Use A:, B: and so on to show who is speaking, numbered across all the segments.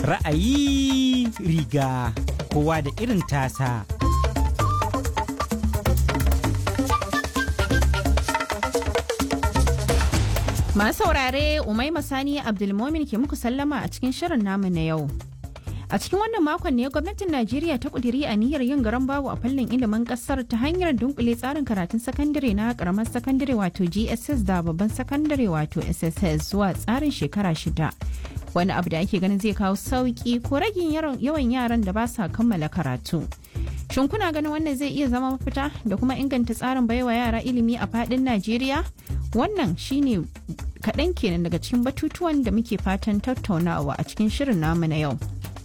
A: Ra'ayi riga kowa da irin tasa.
B: Masu saurare Umaima Sani Abdulmomin ke muku sallama a cikin shirin namu na yau. A cikin wannan makon ne gwamnatin Najeriya ta kudiri niyyar yin garan babu a fannin ilimin kasar ta hanyar dunkule tsarin karatun sakandare na karamar sakandare wato GSS da babban sakandare wato SSS zuwa tsarin shekara shida. Wani abu da ake ganin zai kawo sauki ko ragin yawan yaran da ba sa kammala karatu. Shin kuna ganin wannan zai iya zama mafita da kuma inganta tsarin baiwa yara ilimi a fadin Najeriya? Wannan shine kaɗan kenan daga cikin batutuwan da muke fatan tattaunawa a cikin shirin namu na yau.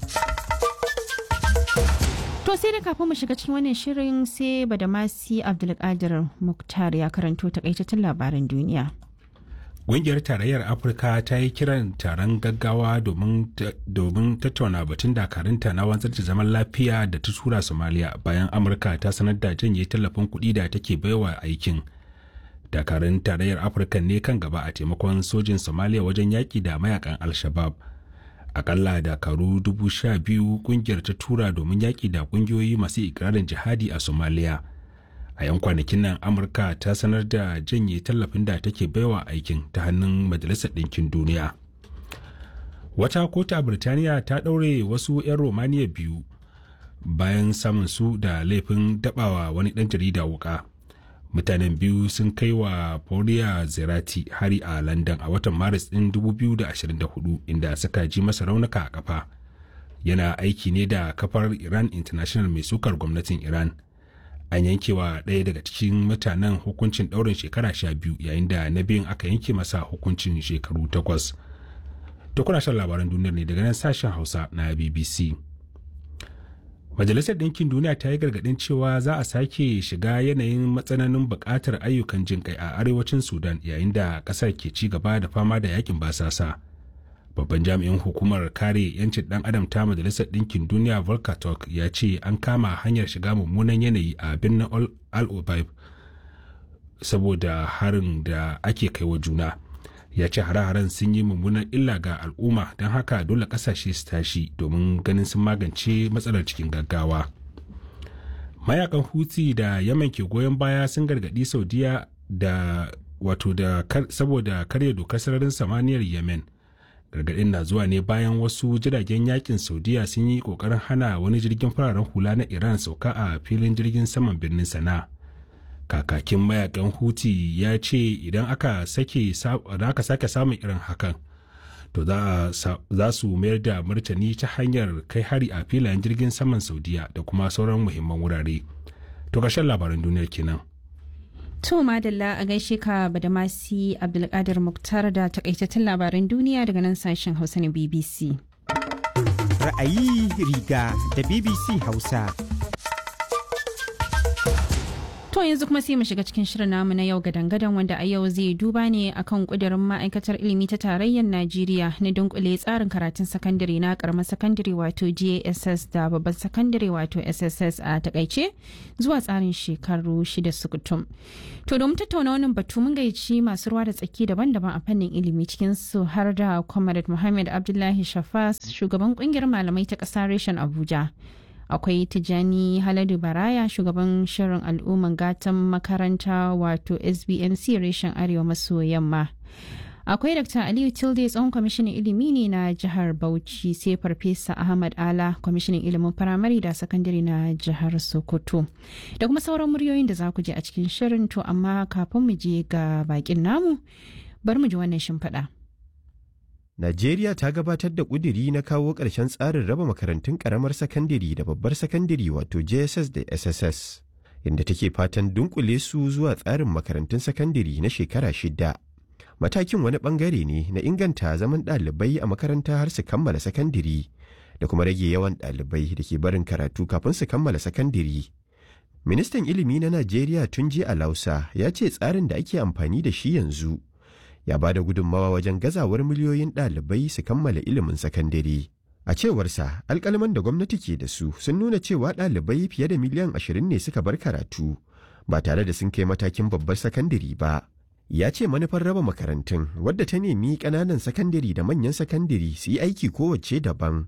B: To sai da kafin mu shiga cikin wannan shirin sai Badamasi Abdulkadir Muktar ya karanto takaitattun labaran duniya.
C: Ƙungiyar Tarayyar Afirka ta yi kiran taron gaggawa domin tattauna batun dakarunta na wanzar da zaman lafiya da ta tura Somalia bayan Amurka ta sanar da janye tallafin kuɗi da take baiwa aikin. Dakarun Tarayyar Afirka ne kan gaba a taimakon sojin Somalia wajen yaƙi da mayakan Al-Shabaab. Akalla dakaru dubu sha biyu ƙungiyar ta tura domin yaƙi da ƙungiyoyi masu ikirarin jihadi a Somalia. a yan kwanakin nan amurka ta sanar da janye tallafin da take baiwa aikin ta hannun majalisar ɗinkin duniya wata kotu a birtaniya ta ɗaure wasu 'yan romaniya biyu bayan samun su da laifin dabawa wani ɗan jarida wuka mutanen biyu sun kai wa Paula zerati hari a london a watan maris ɗin 2024 inda suka ji masa raunuka a kafa yana aiki ne da kafar iran international mai sukar gwamnatin iran an yanke wa ɗaya daga cikin mutanen hukuncin ɗaurin shekara sha biyu yayin da na biyun aka yanke masa hukuncin shekaru takwas to kuna shan labaran duniyar ne daga nan sashen hausa na bbc majalisar ɗinkin duniya ta yi gargaɗin cewa za a sake shiga yanayin matsananin buƙatar ayyukan jin kai a arewacin sudan yayin da ƙasar ke ci gaba da fama da yakin basasa babban jami'in hukumar kare 'yancin dan adam ta majalisar ɗinkin duniya volker turk ya ce an kama hanyar shiga mummunan yanayi a birnin al obaib saboda harin da ake kai wa juna ya ce hare-haren sun yi mummunan illa ga al'umma don haka dole kasashe su tashi domin ganin sun magance matsalar cikin gaggawa mayakan huti da yaman ke goyon baya sun gargaɗi saudiya da wato da saboda karya dokar sararin samaniyar yemen gargaɗin na zuwa ne bayan wasu jiragen yakin saudiya sun yi ƙoƙarin hana wani jirgin fararen hula na iran sauka a filin jirgin saman birnin sana kakakin mayakan huti ya ce idan aka sake aka sake samun irin hakan to za su mayar da martani ta hanyar kai hari a filayen jirgin saman saudiya da kuma sauran muhimman wurare to ƙarshen labaran duniyar kenan
B: To Madalla a gaishe ka Badamasi Abdulkadir Muktar da takaitattun labaran duniya daga nan sashen Hausa na BBC.
A: Ra'ayi riga da BBC Hausa.
B: To yanzu kuma sai mu shiga cikin shirin namu na yau gadan-gadan wanda a yau zai duba ne akan kudirin ma'aikatar ilimi ta tarayyar Najeriya na dunkule tsarin karatun sakandare na karamar sakandare wato JSS da babban sakandare wato SSS a takaice zuwa tsarin shekaru shida sukutum. To domin tattauna wannan batu mun gaici masu ruwa da tsaki daban-daban a fannin ilimi cikin su har da Comrade Muhammad Abdullahi Shafas shugaban kungiyar malamai ta ƙasa reshen Abuja. akwai tijani haladu baraya shugaban shirin al'umman gatan makaranta wato sbnc reshen arewa maso yamma akwai dr aliyu tilde tsohon kwamishinan ilimi ne na jihar bauchi sai farfesa ahmad ala kwamishinan ilimin firamare da sakandare na jihar sokoto da kuma sauran muryoyin da za ku je a cikin shirin to amma kafin mu je ga bakin namu bar mu ji wannan shimfiɗa.
D: Najeriya ta gabatar da ƙudiri na kawo ƙarshen tsarin raba makarantun ƙaramar sakandare da babbar sakandare wato JSS da SSS, inda take fatan dunkule su zuwa tsarin makarantun sakandare na shekara shida. Matakin wani ɓangare ne na inganta zaman ɗalibai a makaranta har su kammala sakandare da kuma rage yawan ɗalibai da ke barin karatu kafin su kammala sakandare. Ministan ilimi na Najeriya Tunji Alausa ya ce tsarin da ake amfani da shi yanzu ya ba da gudunmawa wajen gazawar miliyoyin ɗalibai su kammala ilimin sakandare. A cewarsa, alkalman da gwamnati ke da su sun nuna cewa ɗalibai fiye da miliyan ashirin ne suka bar karatu ba tare da sun kai matakin babbar sakandare ba. Ya ce manufar raba makarantun wadda ta nemi ƙananan sakandare da manyan sakandare su yi aiki kowace daban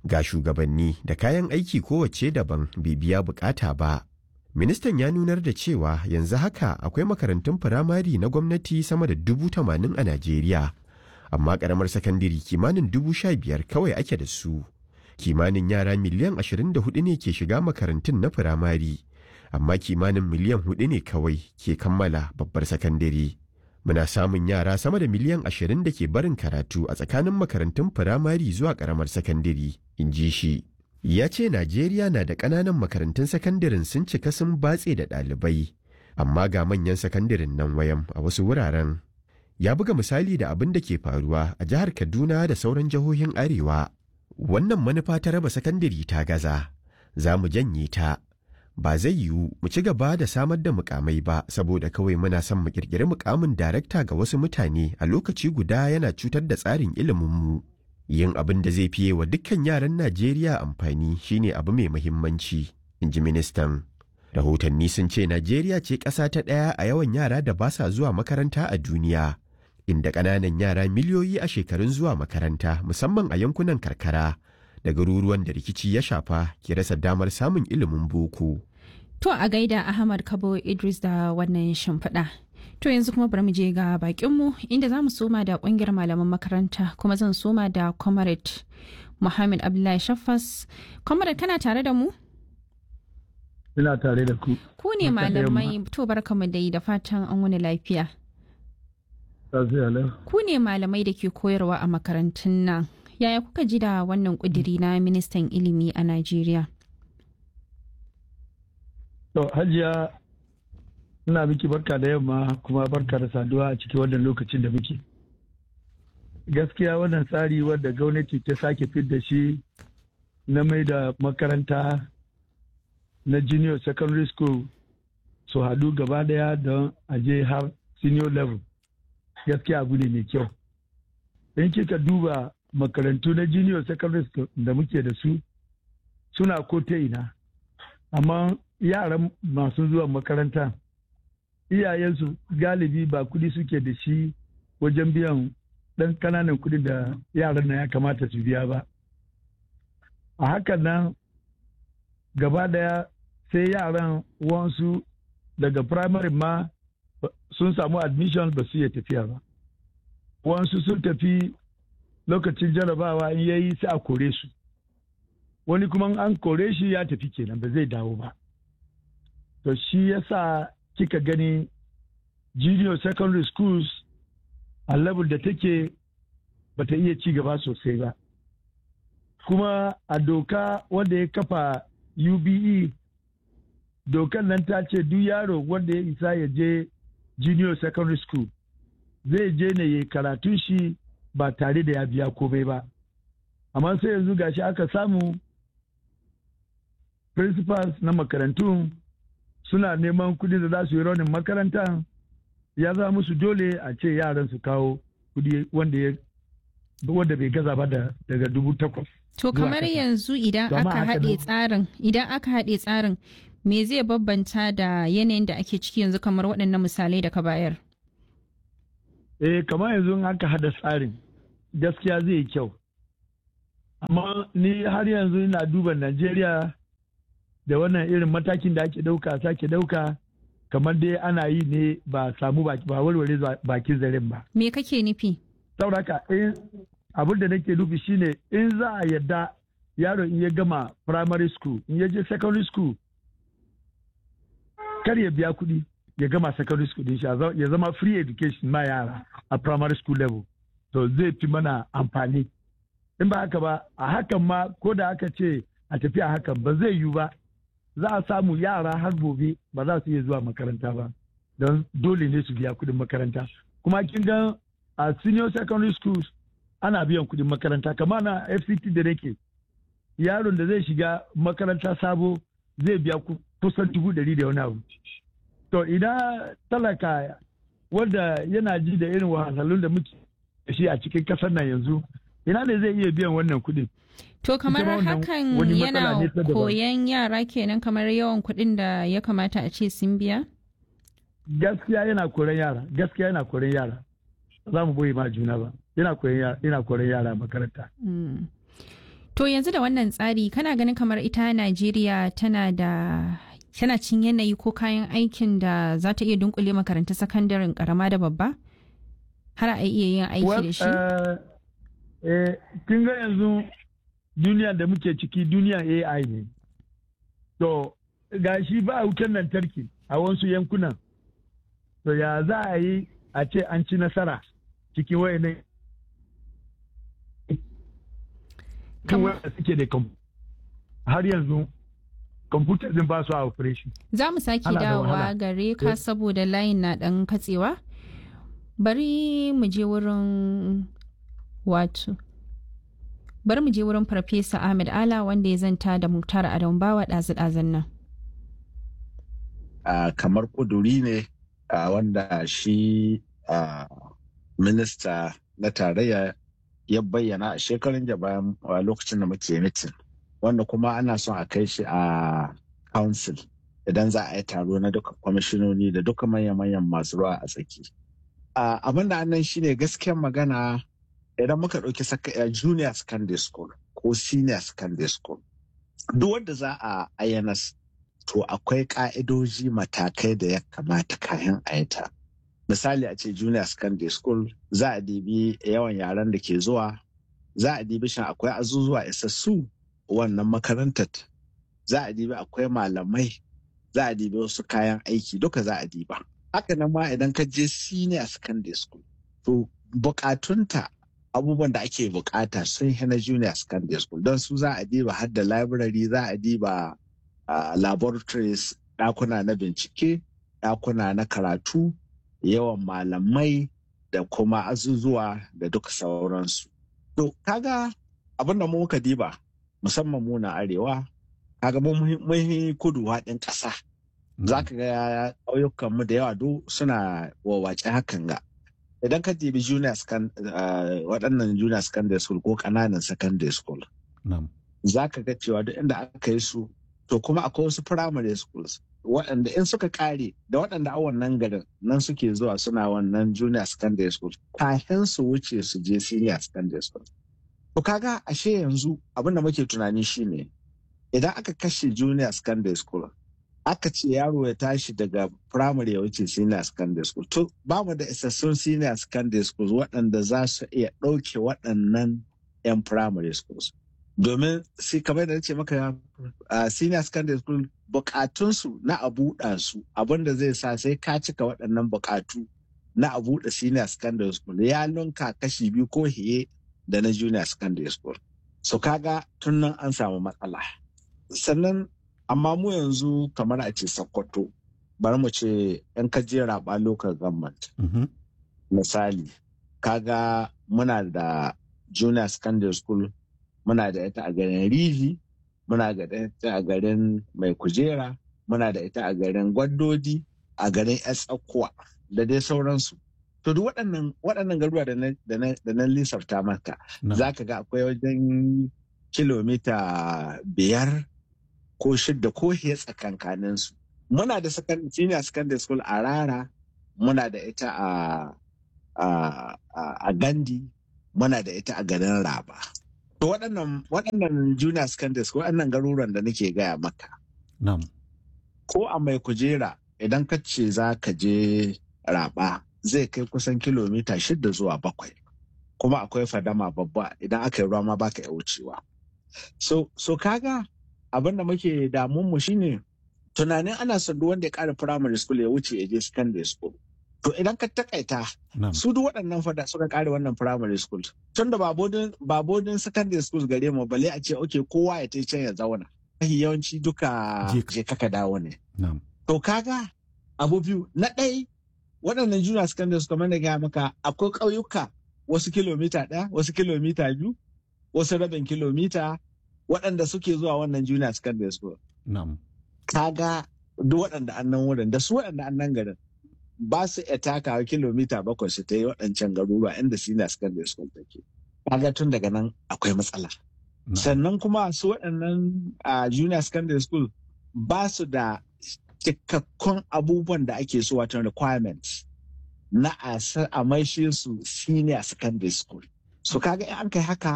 D: ga shugabanni da kayan aiki kowace daban bai biya bukata ba ministan ya nunar da cewa yanzu haka akwai makarantun firamare na gwamnati sama da dubu tamanin a najeriya amma karamar sakandare kimanin dubu sha biyar kawai ake da su kimanin yara miliyan ashirin da hudu ne ke shiga makarantun na firamare amma kimanin miliyan hudu ne kawai ke kammala babbar sakandare muna samun yara sama da miliyan ashirin da ke barin karatu a tsakanin makarantun firamare zuwa karamar sakandare in ji shi ya ce najeriya na da ƙananan makarantun sakandaren sun cika sun batse da ɗalibai amma ga manyan sakandaren nan wayan a wasu wuraren ya buga misali da abin da ke faruwa a jihar kaduna da sauran jihohin arewa wannan manufa ta raba sakandare ta gaza za mu janye ta ba zai yiwu mu ci gaba da samar da mukamai ba saboda kawai muna son mu kirkiri mukamin darakta ga wasu mutane a lokaci guda yana cutar da tsarin iliminmu yin abin da zai fiye wa dukkan yaran najeriya amfani shine abu mai muhimmanci in ji ministan rahotanni sun ce najeriya ce ƙasa ta ɗaya a yawan yara da ba sa zuwa makaranta a duniya inda ƙananan yara miliyoyi a shekarun zuwa makaranta musamman a yankunan karkara da garuruwan da rikici ya shafa ke rasa damar samun ilimin boko.
B: To a gaida Ahmad Kabo Idris da wannan shimfiɗa. To yanzu kuma bari mu je ga bakinmu inda za mu soma da ƙungiyar malaman makaranta kuma zan soma da Comrade Muhammad Abdullahi Shaffas. Comrade kana tare da mu?
E: Ina tare da ku.
B: Ku ne malamai to barkamu da yi da fatan an wani lafiya. Ku ne malamai da ke koyarwa a makarantun nan. Yaya kuka ji da wannan kudiri na ministan ilimi a Najeriya?
E: To, Hajiya, ina miki barka da yamma kuma barka da saduwa a cikin wannan lokacin da muke. Gaskiya wannan tsari wadda gwamnati ta sake fit da shi na mai da makaranta na junior secondary school su haɗu gaba daya don aje har senior level. Gaskiya abu ne mai kyau. In kika duba makarantu na junior secondary school da muke da su suna ko ta ina amma yaran masu zuwa makaranta iyayensu galibi ba kudi suke da shi wajen biyan ɗan kananan kudi da yaran nan ya kamata su biya ba a hakan nan gaba daya sai yaran wansu daga primary ma sun samu admission ba su iya tafiya ba wansu sun tafi lokacin jarabawa in yayi sai a kore su wani kuma an kore shi ya tafi kenan ba zai dawo ba to shi yasa kika gani junior secondary schools a level da take bata iya ci gaba sosai ba kuma a doka wanda ya kafa ube dokan nan ta ce duk yaro wanda ya isa ya je junior secondary school zai je ne ya karatun shi ba tare da ya biya komai ba amma sai yanzu gashi aka samu principals na makarantu suna neman kudi da za su yi raunin makaranta ya za musu dole a ce yaran su kawo kudi wanda ya wanda bai gaza ba da daga dubu takwas
B: To kamar yanzu idan aka haɗe tsarin idan aka haɗe tsarin me zai babbanta da yanayin da ake ciki yanzu kamar waɗannan misalai da ka bayar?
E: Eh kamar yanzu aka haɗa tsarin gaskiya zai yi kyau. Amma ni har yanzu ina duba Najeriya da wannan irin matakin da ake ɗauka sake ɗauka kamar dai ana yi ne ba samu ba warware bakin zaren ba.
B: Me kake nufi?
E: Sauraka in abin da nake nufi shine in za a yadda yaro in ya gama primary school in ya je secondary school kar ya biya kuɗi ya gama secondary school din shi ya zama free education ma yara a primary school level to zai fi mana amfani in ba haka ba a hakan ma ko da aka ce a tafi a hakan ba zai yiwu ba za a samu yara har gobe ba za su iya zuwa makaranta ba don dole ne su biya kuɗin makaranta kuma kin ga a senior secondary schools ana biyan kuɗin makaranta kamar na fct da nake yaron da zai shiga makaranta sabo zai biya kusan dubu ɗari da wani abu to idan talaka wanda yana ji da irin wahalhalun da muke da shi a cikin kasar nan yanzu ina ne zai iya biyan wannan kuɗin
B: to kamar hakan yana koyan yara kenan kamar yawan kuɗin da ya kamata a ce sun biya
E: gaskiya yana koran yara gaskiya yana koran yara za mu boye ma juna ba yana koran yara makaranta
B: To yanzu da wannan tsari kana ganin kamar ita Najeriya tana da tana cin yanayi ko kayan aikin da za ta iya dunkule makaranta sakandaren karama da babba? Har a iya yin aiki da shi?
E: Kin ga yanzu duniya da muke ciki duniya AI ne. To, ga shi ba wutar lantarki a wasu yankunan. To, ya za a yi a ce an ci nasara cikin wayannan wanda suke da har yanzu kwamfuta din ba su a operation.
B: Za mu sake dawowa gare ka saboda layin na ɗan katsewa. Bari mu je wurin wato. Bari mu je wurin Farfesa Ahmed Ala wanda ya zanta da Muktar Adam Bawa ɗazu-ɗazun nan.
F: Uh, kamar ƙuduri ne uh, wanda shi uh, minista na tarayya ya bayyana a shekarun da bayan lokacin da muke mitin wanda kuma ana son a kai shi a council idan za a yi taro na duka kwamishinoni da duka manya-manyan masu ruwa a tsaki. Abin da annan shine gaskiyar magana idan muka ɗauki junior secondary school ko senior secondary school duk wanda za a ayyana to akwai ka'idoji matakai da ya kamata kayan ayata. misali a ce junior secondary school za a dibi yawan yaran da ke zuwa za a dibi shan akwai azuzuwa isassu wannan makarantar za a dibi akwai malamai za a dibi wasu kayan aiki duka za a diba haka nan ma idan ka je senior secondary school to bukatunta abubuwan da ake bukata sun yi na junior secondary school don su za a diba har da library za a diba uh, laboratories ɗakuna na bincike ɗakuna na karatu yawan malamai da kuma azuzuwa da duka sauransu. To, kaga abin da muka diba musamman mu na arewa, kaga mun kudu haɗin ƙasa. Za ka ga ƙauyukanmu da yawa duk suna wawace hakan ga. Idan ka dibi junior waɗannan junior secondary school ko ƙananan secondary school. Za ka ga cewa duk inda aka yi su, to kuma akwai wasu primary schools waɗanda in suka kare da waɗanda a wannan garin nan suke zuwa suna wannan junior secondary school kafin su wuce su je senior secondary school. To kaga ashe yanzu abin da muke tunani shine idan aka kashe junior secondary school aka ce yaro ya tashi daga primary ya wuce senior secondary school to ba mu da isassun senior secondary schools waɗanda za su iya ɗauke waɗannan 'yan primary schools. domin sai kamar da ce maka a senior secondary school bukatunsu na a buɗa su abinda zai sa sai ka cika waɗannan bukatu na a buɗe senior secondary school ya lunka kashi biyu ko hiye da na junior secondary school so kaga tun nan an samu matsala sannan amma mu yanzu kamar a ce sokoto bari mu ce yan kaje raba local government misali kaga muna da junior secondary school muna da ita a garin rihi muna da ita a garin mai kujera muna da ita a garin gwaddodi a garin tsakuwa da dai sauransu to duk waɗannan waɗannan garuruwa da na lissafta maka za ka ga akwai wajen kilomita biyar ko shidda ko hiya tsakankaninsu muna da senior secondary school a rara muna da ita a gandi muna da ita a garin raba To waɗannan waɗannan junior secondary school waɗannan garuruwan da nake gaya maka. Ko a mai kujera idan ka ce za ka je raba zai kai kusan kilomita shida zuwa bakwai. Kuma akwai fadama babba idan aka yi ruwa ma baka iya wucewa. So, so kaga abin da muke damun mu shine tunanin ana son duk wanda ya ƙara primary school ya wuce ya je secondary school. To idan ka takaita su duk waɗannan fada suka kare wannan primary school tun da ba bodin secondary school gare mu bale a ce oke kowa ya ta can ya zauna. Yawanci duka je kaka dawo ne. To kaga abu biyu na ɗai waɗannan junior secondary school kamar da gaya maka akwai ƙauyuka wasu kilomita ɗaya wasu kilomita biyu wasu rabin kilomita waɗanda suke zuwa wannan junior secondary school. Kaga duk waɗanda annan wurin da su waɗanda annan garin ba su iya takawa kilomita bakwai su ta yi waɗancan garuruwa inda senior secondary school take. Kaga tun daga nan akwai matsala. Sannan kuma su waɗannan a junior secondary school ba su da cikakkun abubuwan da ake so watan requirements na a maishe su senior secondary school. So kaga in an kai haka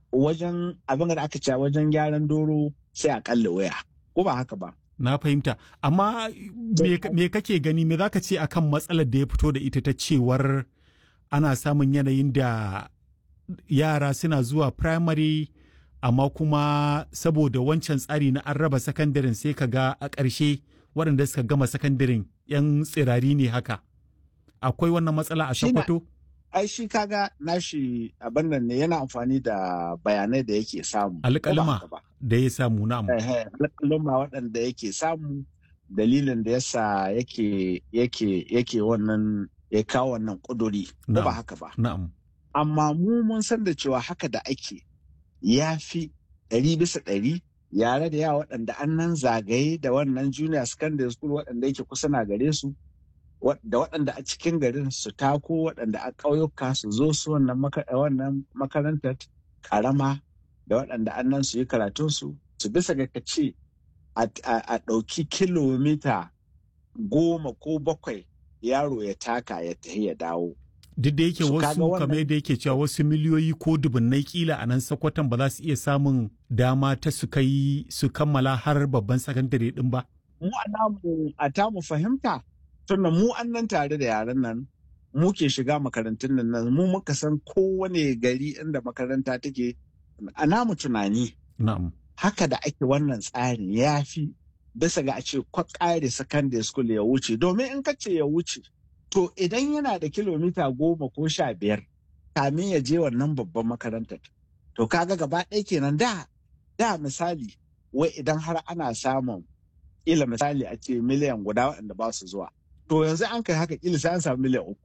F: wajen abin da aka ce wajen gyaran doro sai a kalle waya ko ba haka ba
G: Na fahimta. Amma me, me kake gani me zaka ce akan matsalar da ya fito da ita ta cewar ana samun yanayin da yara suna zuwa primary amma kuma saboda wancan tsari na an raba sakandaren sai ka ga a ƙarshe waɗanda suka gama sakandaren 'yan tsirari ne haka. Akwai wannan matsala a
F: Shi na-
G: Sokoto?
F: ai shi kaga nashi abin nan ne yana amfani da bayanai da yake samu ko ba
G: Alƙalma.
F: haka ba
G: Da ya samu na'am.
F: alƙaluma waɗanda yake samu dalilin da yasa yake yake yake wannan ya kawo wannan ƙuduri ko ba
G: Na'am.
F: haka ba
G: Na'am.
F: amma mu mun san da cewa haka da ake ya fi ɗari bisa ɗari yare da yawa waɗanda an nan zagaye da wannan junior secondary school waɗanda yake kusa na gare su wa- da waɗanda a cikin garin su tako waɗanda a ƙauyuka su zo su wannan maka- wannan makarantar ƙarama da waɗanda an nan su yi karatunsu su bisa ga ka ce a a- a ɗauki kilomita goma ko bakwai yaro ya taka ya tafi ya dawo
G: Duk da yake
F: Su kaga
G: wasu
F: wannan-
G: kamar yadda yake cewa wasu miliyoyi ko dubunnai kila a nan Sokoton ba za su iya samun dama ta su kai su kammala har babban sakandare din ba.
F: mu a namu a tamu fahimta tunda mu an nan tare da yaran nan mu ke shiga makarantun nan nan mu muka san kowane gari inda makaranta take a namu tunani
G: Na'am.
F: haka da ake wannan tsarin ya fi bisa ga a ce kwa ƙare secondary school ya wuce domin in ka ce ya wuce to idan yana da kilomita goma ko sha biyar kamin ya je wannan babban makarantar to kaga gaba ɗaya kenan da da misali wai idan har ana samun ila misali a ce miliyan guda waɗanda ba su zuwa to yanzu an kai haka ila sai an samu miliyan uku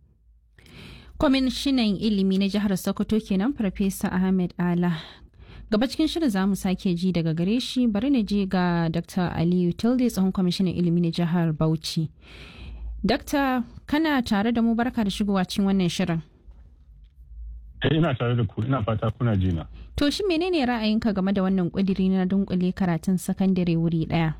B: kwamishinan ilimi na jihar sokoto kenan farfesa ahmed ala gaba cikin shirin za mu sake ji daga gare shi bari na je ga dr aliyu tilde tsohon kwamishinan ilimi na jihar bauchi Dakta kana tare da mu barka da shigowa cikin wannan shirin
H: Eh, ina tare da ku ina fata kuna jina.
B: to shi menene ra'ayinka game da wannan kudiri na dunkule karatun sakandare wuri daya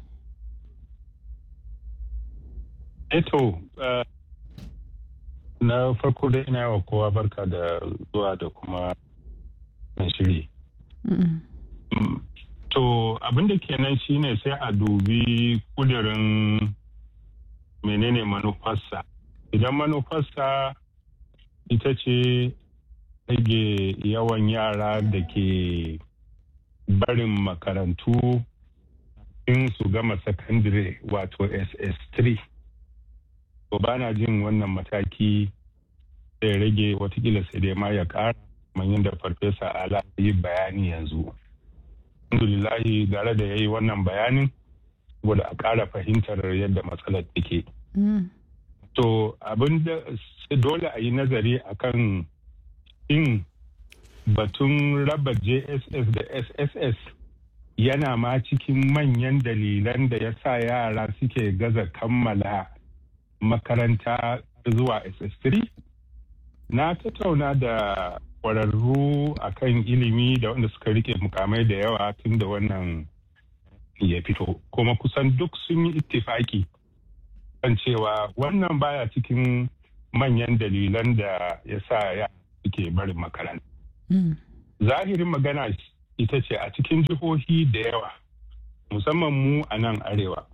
H: Eto, uh, na farko dai ina yawa kowa barka da zuwa da kuma na shiri.
B: Mm-mm.
H: Mm, To abin da kenan shine sai a dubi kudirin menene manufarsa. Idan manufarsa ita ce rage yawan yara da ke barin makarantu in su gama sakandire wato SS3. To ba na jin wannan mataki zai rage watakila sai dai ma ya ƙara kamar yadda farfesa ala yi bayani yanzu. alhamdulillahi gare da ya yi wannan bayanin saboda a ƙara fahimtar yadda matsalar take.
B: Mm.
H: To abin da sai dole a yi nazari akan in batun raba JSS da SSS yana ma cikin manyan dalilan da ya sa yara suke gaza kammala makaranta zuwa SS3. Na tattauna da kwararru a kan ilimi da wanda suka rike mukamai da yawa tun da wannan ya fito kuma kusan duk sun yi ittifaki kan cewa wannan baya cikin manyan dalilan da ya sa ya suke barin makaranta
B: Mm.
H: zahirin magana ita ce a cikin jihohi da yawa musamman mu a nan arewa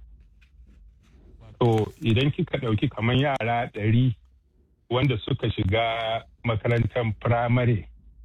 H: to idan kika ɗauki kamar yara ɗari wanda suka shiga makarantar firamare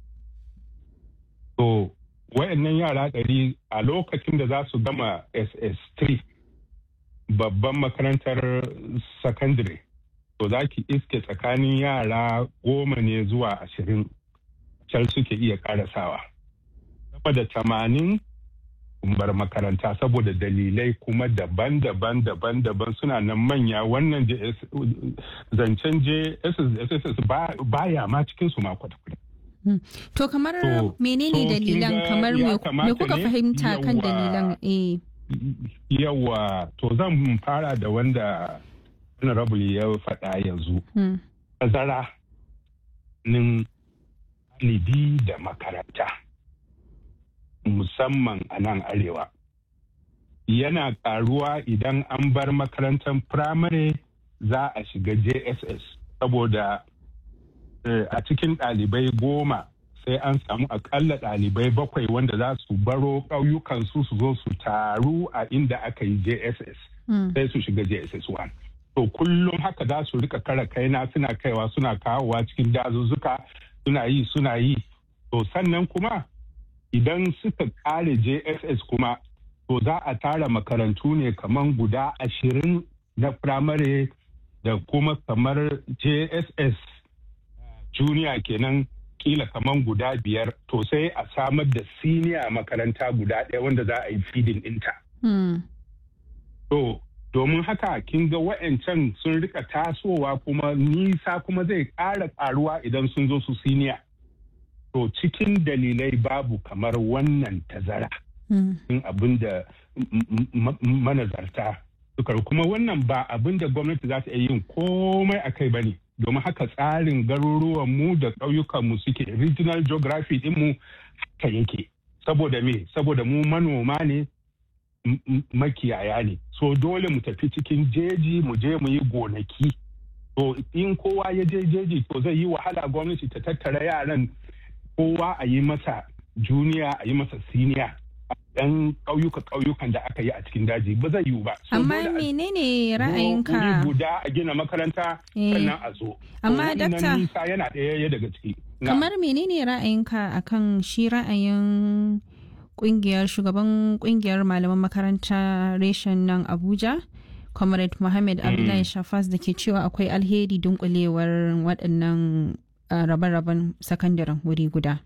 H: to wayannan yara ɗari a lokacin da za su gama ss3 babban makarantar secondary to za ki iske tsakanin yara goma ne zuwa ashirin can suke iya karasawa sama da tamanin bar makaranta saboda dalilai kuma daban-daban daban-daban suna nan manya wannan JS zancen JSS baya ma cikin su ma kwata-kwata.
B: To kamar
H: To,
B: menene
H: to kin
B: dalilan
H: ga
B: kamar
H: ya
B: me me
H: kamata
B: kuka
H: ne?
B: fahimta kan
H: Yawwa.
B: dalilan eh
H: Yawa to zan fara da wanda honorable ya faɗa yanzu.
B: mm.
H: Tazara nin ɗalibi da makaranta musamman a nan arewa. Yana ƙaruwa idan an bar makarantar firamare za a shiga JSS saboda eh, a cikin ɗalibai goma sai an samu akalla ɗalibai bakwai wanda za su baro ƙauyukan su su zo su taru a inda aka yi jss sai su shiga jss 1 to kullum haka za su rika kara kaina suna kaiwa suna kawowa cikin dazuzzuka suna yi suna yi to sannan kuma idan suka kare jss kuma to za a tara makarantu ne kamar guda ashirin na firamare da kuma kamar jss junior kenan kila kamar guda biyar to sai a samar da siniya makaranta guda ɗaya wanda za a yi feeding ɗinta. to domin haka kin ga wa'ancan sun rika tasowa kuma nisa kuma zai ƙara ƙaruwa idan sun zo su siniya to cikin dalilai babu kamar wannan tazara in abin da manazarta suka kuma wannan ba abin da gwamnati za ta iya yin komai a kai ba ne domin haka tsarin garuruwanmu da ƙauyukanmu suke regional geography ɗinmu haka yake saboda me saboda mu manoma ne makiyaya ne so dole mu tafi cikin jeji mu je mu yi gonaki to in kowa ya je jeji to zai yi wahala gwamnati ta tattara yaran kowa a yi masa juniya a yi masa siniya dan ƙauyuka ƙauyukan da aka yi a cikin daji ba zai yiwu ba.
B: Amma menene ra'ayinka?
H: guda a gina makaranta sannan a zo.
B: Amma dakta
H: nisa yana ɗaya daga ciki.
B: Kamar menene ra'ayinka akan shi ra'ayin kungiyar shugaban kungiyar malaman makaranta reshen nan Abuja? Comrade Mohammed Abdullahi Shafas da ke cewa akwai alheri dunkulewar waɗannan rabe-raben sakandaren wuri guda.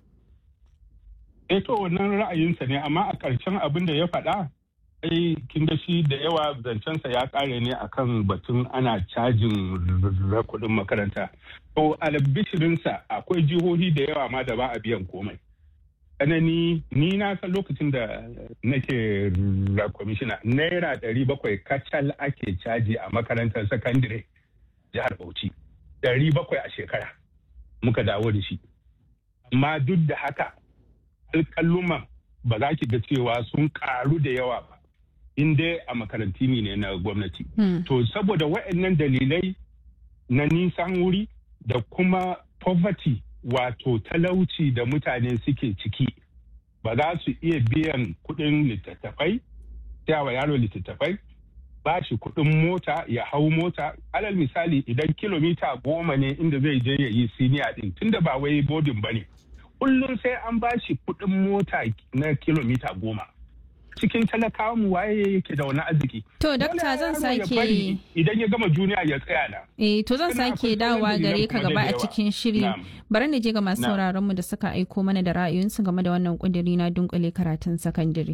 H: eh to wannan ra'ayinsa ne amma a ƙarshen abin da ya faɗa ai kin ga shi da yawa zancensa ya ƙare ne akan batun ana cajin kuɗin makaranta to albishirinsa akwai jihohi da yawa ma da ba a biyan komai tsanani ni na san lokacin da nake kwamishina naira ɗari bakwai kacal ake caji a makarantar sakandire jihar bauchi ɗari bakwai a shekara muka dawo da shi amma duk da haka alƙalluman ba za ki ga cewa sun karu da yawa ba in dai a makaranti ne na gwamnati. To saboda waɗannan dalilai na nisan wuri da kuma poverty wato talauci da mutane suke ciki ba za su iya biyan kuɗin littattafai, wa yaro littattafai, ba shi kuɗin mota ya hau mota alal misali idan kilomita goma ne inda zai je ya yi siniya ɗin tunda ba wai bodin ba ne. kullum sai an ba shi kuɗin mota na kilomita goma. Cikin talakawa mu waye yake da wani arziki.
B: To, dakta zan sake
H: idan ya gama juniya ya tsaya na.
B: Eh, to zan sake dawowa gare ka gaba a cikin shiri. Bari na je ga masu sauraron mu da suka aiko mana da ra'ayoyinsu game da wannan kudiri na dunkule karatun sakandare.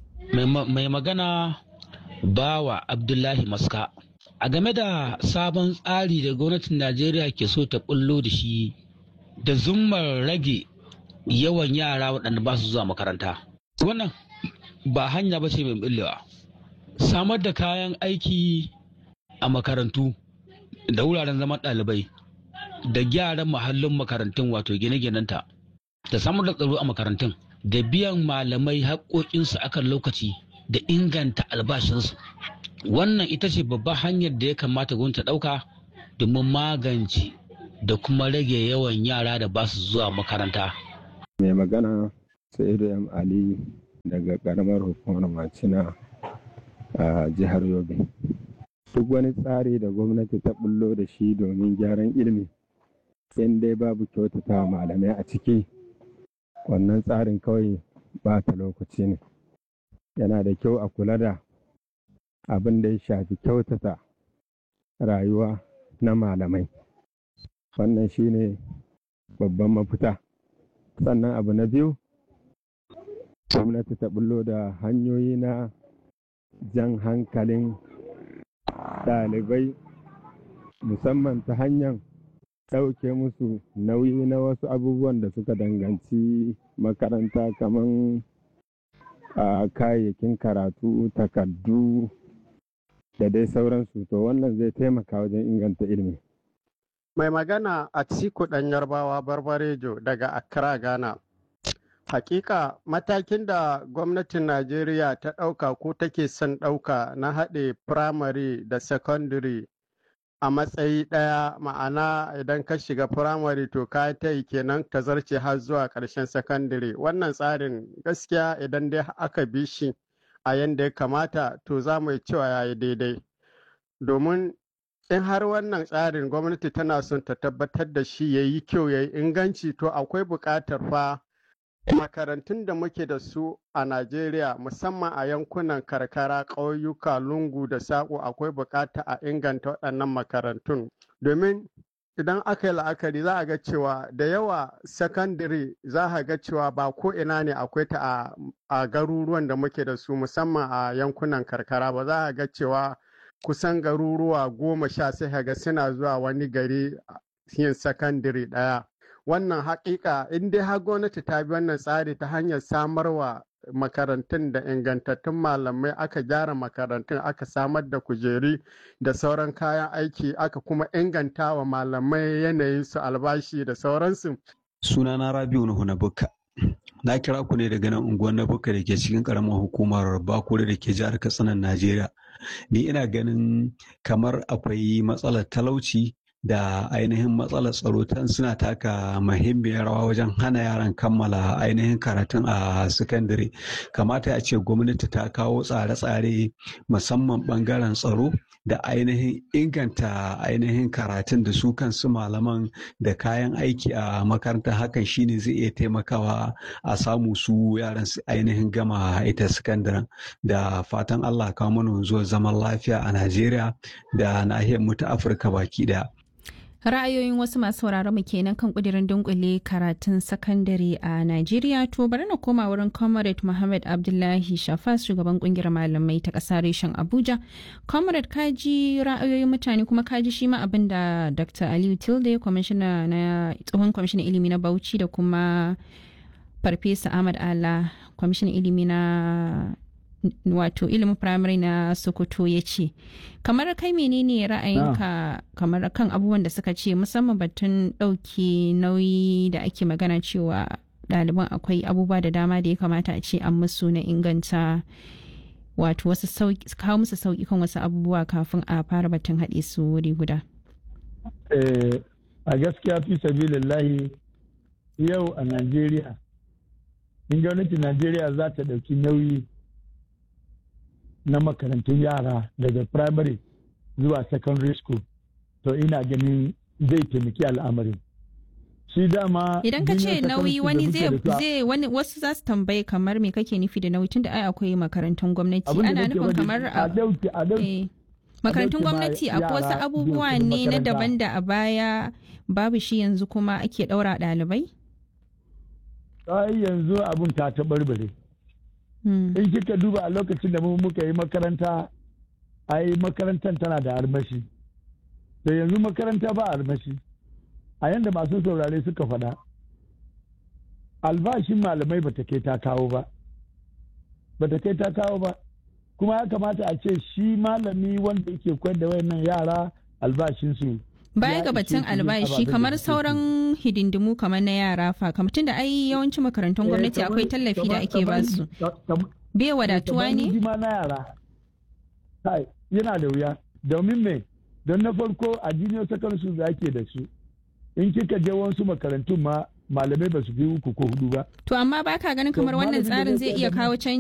I: Mai magana bawa Abdullahi Maska. A game da sabon tsari da gwamnatin Najeriya ke so ta bullo da shi da zummar rage yawan yara waɗanda ba su zuwa makaranta. Wannan ba hanya ba ce mai ɓillewa. Samar da kayan aiki a makarantu da wuraren zaman ɗalibai da gyaran mahallin makarantun wato gine-ginenta da samar da tsaro a makarantun da biyan malamai haƙoƙinsu akan lokaci da inganta albashinsu. Wannan ita ce babbar hanyar da ya kamata gwamnati ta ɗauka domin magance da kuma rage yawan yara da ba su zuwa makaranta.
J: mai magana sa'idu m ali daga karamar hukumar macina a jihar yobe duk wani tsari da gwamnati ta bullo da shi domin gyaran ilimi in dai babu kyautata malamai a ciki wannan tsarin kawai ba ta lokaci ne yana da kyau a kula da abin da ya shafi kyautata rayuwa na malamai wannan shine babban mafita sannan abu na biyu gwamnati ta bullo da hanyoyi na jan hankalin ɗalibai musamman ta hanyar ɗauke musu nauyi na wasu abubuwan da suka danganci makaranta kamar a kayayyakin karatu takardu da dai sauransu to wannan zai taimaka wajen inganta ilimi
K: mai magana a Atiku ɗan yarbawa barbarejo daga Accra Ghana. Hakika matakin da gwamnatin Najeriya ta ɗauka ko take son ɗauka na haɗe firamare da secondary a matsayi ɗaya ma'ana idan ka shiga firamare to ka ta yi kenan ka zarce har zuwa ƙarshen sakandare wannan tsarin gaskiya idan dai aka bi shi a yadda ya kamata to za mu yi cewa ya yi daidai domin in har wannan tsarin gwamnati tana son ta tabbatar da shi ya yi kyau ya yi inganci to akwai buƙatar fa makarantun da muke da su a Najeriya musamman a yankunan karkara ƙauyuka lungu da saƙo akwai buƙata a inganta waɗannan makarantun domin idan aka yi la'akari za a ga cewa da yawa sakandare za a ga cewa ba ko ina ne akwai ta a garuruwan da muke da su musamman a yankunan karkara ba za a ga cewa kusan garuruwa goma sha sai ga suna zuwa wani gari yin sakandare ɗaya wannan haƙiƙa in dai har gwamnati ta bi wannan tsari ta hanyar samarwa makarantun da ingantattun malamai aka gyara makarantun aka samar da kujeri da sauran kayan aiki aka kuma inganta wa malamai yanayin su albashi da sauransu.
L: sunana rabiu nuhu na bukka na kira ku ne daga nan unguwar na bukka da ke cikin karamar hukumar bakure da ke jihar katsinan najeriya ni ina ganin kamar akwai matsalar talauci da ainihin matsalar tsaro tan suna taka muhimmiyar rawa wajen hana yaran kammala ainihin karatun a sakandare kamata a ce gwamnati ta kawo tsare-tsare musamman bangaren tsaro da ainihin inganta ainihin karatun da su kansu malaman da kayan aiki a makarantar hakan shine zai iya taimakawa a samu su yaran su ainihin gama ita sakandaren da fatan allah kawo mana zuwa zaman lafiya a najeriya da nahiyar mu ta afirka baki daya
B: ra'ayoyin wasu masu sauraron mu kenan kan kudirin dunkule karatun sakandare a Najeriya to bari na koma wurin Comrade Muhammad Abdullahi Shafas shugaban kungiyar malamai ta ƙasa reshen Abuja. Comrade kaji ra'ayoyin mutane kuma kaji shi ma abin da Dr. Aliyu Tilde kwamishina na tsohon kwamishinan ilimi na Bauchi da kuma Farfesa Ahmad Ala kwamishinan ilimi na wato ilimin firamare na sokoto ya ce kamar kai menene ra'ayinka kamar kan abubuwan da suka ce musamman batun ɗauki nauyi da ake magana cewa ɗaliban akwai abubuwa da dama da ya kamata a ce an musu na inganta wato wasu kawo musu sauƙi kan wasu abubuwa kafin a fara batun haɗe su wuri guda
E: a gaskiya fi sabilillahi yau a najeriya in gwamnatin najeriya za ta ɗauki nauyi na makarantun yara daga primary zuwa secondary school to ina ganin zai taimaki al'amarin shi dama
B: idan ka ce nauyi wani zai wani wasu za su tambaye kamar me kake nufi da nauyi tunda ai akwai makarantun gwamnati ana nufin kamar a makarantun gwamnati akwai wasu abubuwa ne na daban da a baya babu shi yanzu kuma ake daura ɗalibai
E: ai yanzu abun ta taɓarɓare in kika duba a lokacin da mu muka yi makaranta ai makarantar tana da armashi da yanzu makaranta ba armashi a yadda masu saurare suka faɗa albashin malamai bata kai ta kawo ba bata kai ta kawo ba kuma ya kamata a ce shi malami wanda yake koyar da wayannan yara albashinsu
B: baya ga batun albashi kamar sauran hidindimu kamar na yara fa kamar tunda ai yawancin makarantun gwamnati akwai tallafi da ake ba su bai wadatuwa ne
E: na yara yana da wuya domin me don na farko a junior secondary school da ake da su in kika je wasu makarantun ma malamai ba su fi uku ko hudu ba
B: to amma baka ganin kamar wannan tsarin zai iya kawo canji